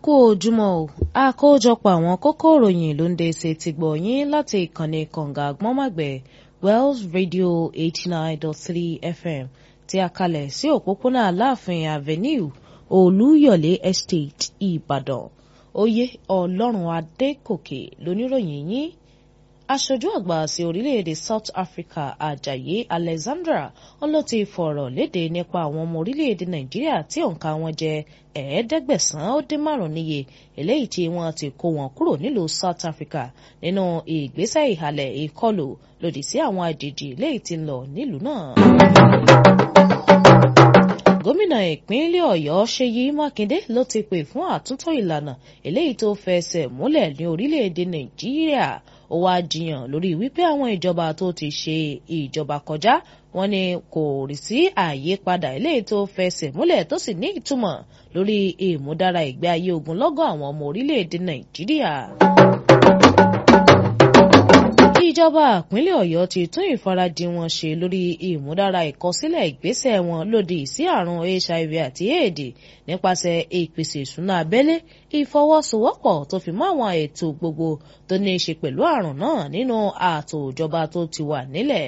kú ojúmọ́ o àkójọpọ̀ àwọn kókó ìròyìn ló ń dé ṣe ti gbọ̀ yín láti ìkànnì kànga àgbọ́nmàgbẹ̀ Wells Radio eighty nine dot three FM tí a kalẹ̀ sí òpópónà Aláàfin Avenue Olúyọ̀lé Estate Ìbàdàn oyè Ọlọ́run Adékòkè lóníròyìn yín aṣojú àgbà sí orílẹ̀-èdè South Africa Ajayi Alexandra wọn ló ti fọ̀rọ̀ léde nípa àwọn ọmọ orílẹ̀-èdè Nàìjíríà tí òǹkà wọn jẹ́ ẹ̀ẹ́dẹ́gbẹ̀sán ó dín márùn-ún níye eléyìí tí wọ́n ti kó wọn kúrò nílùú South Africa nínú ìgbésẹ̀ ìhàlẹ̀ ìkọlù lòdì sí àwọn àjèjì eléyìí tí ń lọ nílùú náà gómìnà ìpínlẹ̀ ọ̀yọ́ ṣèyí mákindé ló ti pè fún àtúntò ìlànà eléyìí tó fẹsẹ̀ múlẹ̀ ní orílẹ̀-èdè nàìjíríà ó wá jiyàn lórí wípé àwọn ìjọba tó ti ṣe ìjọba kọjá wọn ni kò rí sí àyípadà eléyìí tó fẹsẹ̀ múlẹ̀ tó sì ní ìtumọ̀ lórí ìmúdára ìgbé ayé ogunlọ́gọ̀ àwọn ọmọ orílẹ̀-èdè nàìjíríà ìjọba ìpínlẹ̀ ọ̀yọ́ ti tún ìfarajìn wọn ṣe lórí ìmúdára ìkọsílẹ̀ ìgbésẹ̀ wọn lòdì sí àrùn hiv àti éèdì nípasẹ̀ ìpèsè ìṣúná abẹ́lé ìfọwọ́sowọ́pọ̀ tó fi mọ́ àwọn ètò gbogbo tó ní í ṣe pẹ̀lú àrùn náà nínú ààtò ìjọba tó ti wà nílẹ̀.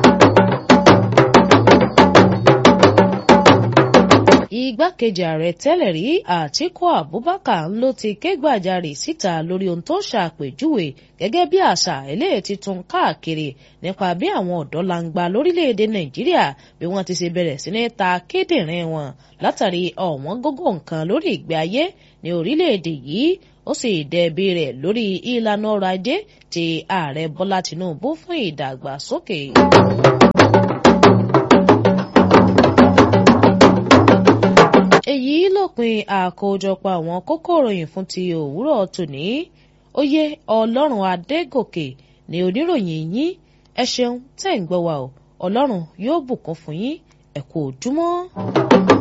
igbákejì ààrẹ tẹ́lẹ̀ rí àtíkù abubakar ló ti ké gbàjarè síta lórí ohun tó ṣàpèjúwe gẹ́gẹ́ bí àṣà eléyìí tuntun káàkiri nípa bí àwọn ọ̀dọ́ langba lórílẹ̀‐èdè nàìjíríà bí wọ́n ti ṣe bẹ̀rẹ̀ sí ní ta kíndìnrín wọn látàrí ọ̀wọ́n gógó nǹkan lórí ìgbé ayé ní orílẹ̀‐èdè yìí ó sì dẹ̀bi rẹ̀ lórí ìlànà ọrọ̀ ajé tí ààrẹ bọ́lá tinubu fún ìdàgbàsókè. èyí lópin àkójọpọ̀ àwọn kókó ìròyìn fún ti òwúrọ̀ tòní oyè ọlọ́run adégòkè ní oníròyìn yín ẹ ṣeun tẹ́ ń gbọ́ wa o ọlọ́run yóò bùkún fún yín ẹ kú ojúmọ́.